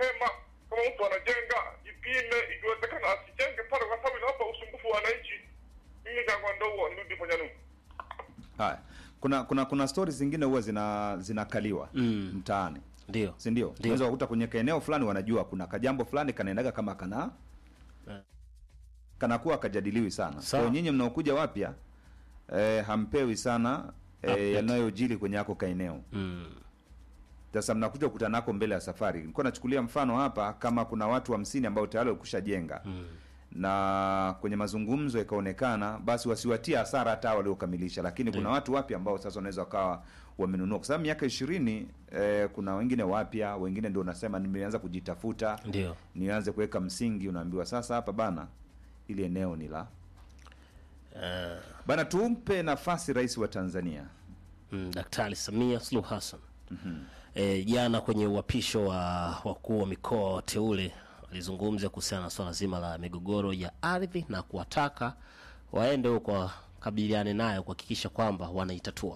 mapema. Kama mtu anajenga, ipime, ikiwezekana asijenge pale, kwa sababu inawapa usumbufu wa wananchi. Mimi kangwa ndo huo, nirudi kwenye nini. Haya, kuna kuna kuna stories zingine huwa zina zinakaliwa Mm. mtaani, Ndio. si ndio? Ndio. Unaweza kukuta kwenye kaeneo fulani wanajua kuna kajambo fulani kanaendaga kama kana Eh. kanakuwa kajadiliwi sana. Sawa. Kwa nyinyi mnaokuja wapya eh, hampewi sana Update. eh, yanayojili kwenye yako kaeneo. Mm. Sasa mnakuja kukutana nako mbele ya safari. Nilikuwa nachukulia mfano hapa, kama kuna watu hamsini ambao tayari wakushajenga Mm. na kwenye mazungumzo ikaonekana basi wasiwatie hasara hata hao waliokamilisha, lakini kuna Ndio. watu wapya ambao sasa wanaweza wakawa wamenunua, kwa sababu miaka ishirini eh, kuna wengine wapya, wengine ndio unasema nimeanza kujitafuta, Ndio. nianze kuweka msingi. Unaambiwa sasa hapa bana, ili eneo ni la Eh, bana. Tumpe nafasi rais wa Tanzania mm, Daktari Samia Suluhu Hassan eh, jana kwenye uhapisho wa wakuu wa mikoa wateule alizungumza kuhusiana na swala zima la migogoro ya ardhi na kuwataka waende huko wakabiliane nayo kuhakikisha kwamba wanaitatua.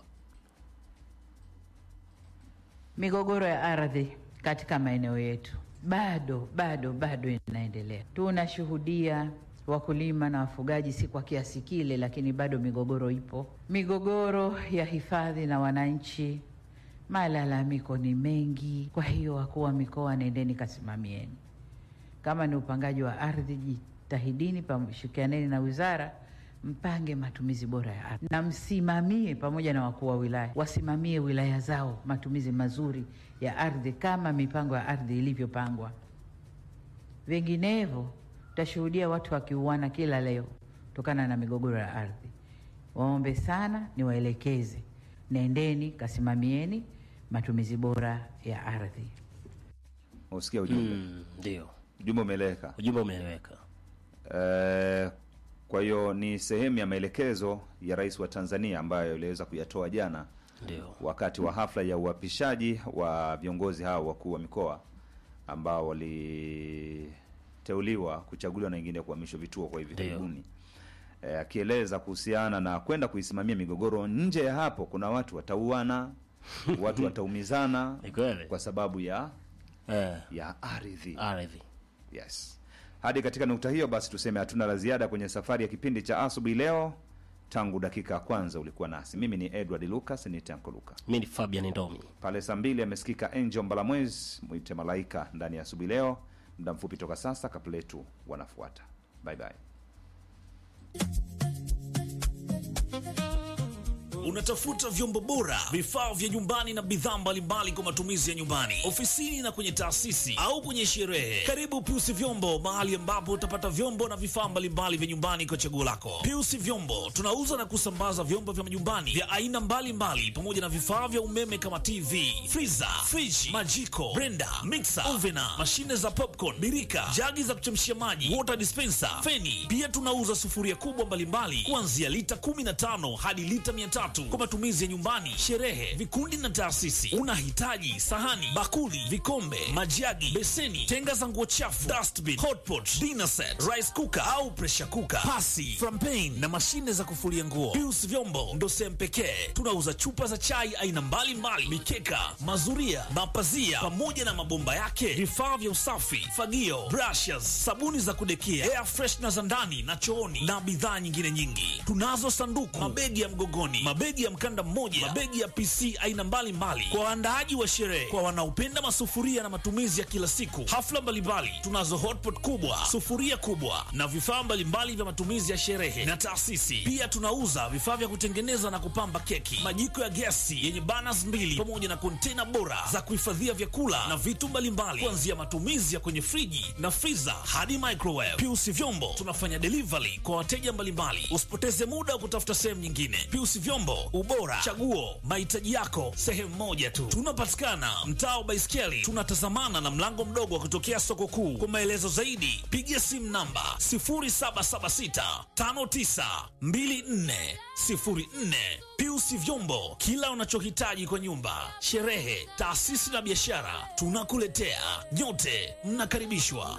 Migogoro ya ardhi katika maeneo yetu bado bado bado inaendelea. Tunashuhudia wakulima na wafugaji, si kwa kiasi kile, lakini bado migogoro ipo. Migogoro ya hifadhi na wananchi, malalamiko ni mengi. Kwa hiyo, wakuu wa mikoa, nendeni kasimamieni. Kama ni upangaji wa ardhi, jitahidini, pamshirikianeni na wizara mpange matumizi bora ya ardhi na msimamie pamoja na wakuu wa wilaya wasimamie wilaya zao matumizi mazuri ya ardhi kama mipango ya ardhi ilivyopangwa. Vinginevyo tutashuhudia watu wakiuana kila leo kutokana na migogoro ya ardhi. Waombe sana, niwaelekeze, nendeni kasimamieni matumizi bora ya ardhi. usikia ujumbe Mm, Ndio, ujumbe umeeleweka. ujumbe umeeleweka. Eh, kwa hiyo ni sehemu ya maelekezo ya rais wa Tanzania ambayo iliweza kuyatoa jana Ndio. wakati wa hafla ya uapishaji wa viongozi hao wakuu wa mikoa ambao waliteuliwa kuchaguliwa na wengine kuhamishwa vituo kwa hivi Ndio. karibuni, Eh, akieleza kuhusiana na kwenda kuisimamia migogoro. Nje ya hapo, kuna watu watauana, watu wataumizana Ni kweli. kwa sababu ya Eh, ya ardhi. ardhi. Yes. Hadi katika nukta hiyo basi tuseme hatuna la ziada kwenye safari ya kipindi cha asubuhi leo. Tangu dakika ya kwanza ulikuwa nasi, mimi ni Edward Lucas, ni Tanko Luka. Mimi ni Fabian Ndomi. Pale saa mbili amesikika Angel Mbalamwezi, mwite malaika ndani ya asubuhi leo. Muda mfupi toka sasa, kapletu wanafuata. Bye bye. Unatafuta vyombo bora, vifaa vya nyumbani na bidhaa mbalimbali kwa matumizi ya nyumbani, ofisini na kwenye taasisi au kwenye sherehe. Karibu Piusi Vyombo, mahali ambapo utapata vyombo na vifaa mbalimbali vya nyumbani kwa chaguo lako. Piusi Vyombo tunauza na kusambaza vyombo vya majumbani vya aina mbalimbali pamoja na vifaa vya umeme kama TV, freezer, friji, majiko, blender, mixer, ovena, mashine za popcorn, birika, jagi za kuchemshia maji, water dispenser, feni. Pia tunauza sufuria kubwa mbalimbali kuanzia lita 15 hadi lita 300 kwa matumizi ya nyumbani, sherehe, vikundi na taasisi. Unahitaji sahani, bakuli, vikombe, majagi, beseni, tenga za nguo chafu, dustbin, hotpot, dinner set, rice cooker au pressure cooker, pasi, frampen na mashine za kufulia nguo. Pius Vyombo ndo sehemu pekee tunauza chupa za chai aina mbalimbali, mikeka, mazuria, mapazia pamoja na mabomba yake, vifaa vya usafi, fagio, brushes, sabuni za kudekia, air freshener za ndani na chooni na bidhaa nyingine nyingi. Tunazo sanduku, mabegi ya mgogoni, mabegi ya mkanda mmoja, mabegi ya PC aina mbalimbali kwa waandaaji wa sherehe, kwa wanaopenda masufuria na matumizi ya kila siku, hafla mbalimbali. Tunazo hotpot kubwa, sufuria kubwa na vifaa mbalimbali vya matumizi ya sherehe na taasisi. Pia tunauza vifaa vya kutengeneza na kupamba keki, majiko ya gesi yenye burners mbili pamoja na kontena bora za kuhifadhia vyakula na vitu mbalimbali, kuanzia matumizi ya kwenye friji na freezer hadi microwave. Piusi Vyombo tunafanya delivery kwa wateja mbalimbali. Usipoteze muda wa kutafuta sehemu nyingine. Piusi Vyombo, ubora, chaguo, mahitaji yako sehemu moja tu. Tunapatikana mtaa wa Baiskeli, tunatazamana na mlango mdogo wa kutokea soko kuu. Kwa maelezo zaidi, piga simu namba 0776 5924 04. Piusi Vyombo, kila unachohitaji kwa nyumba, sherehe, taasisi na biashara, tunakuletea. Nyote mnakaribishwa.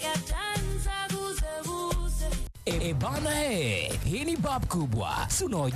E, e bana he, hii ni bab kubwa, si unaojua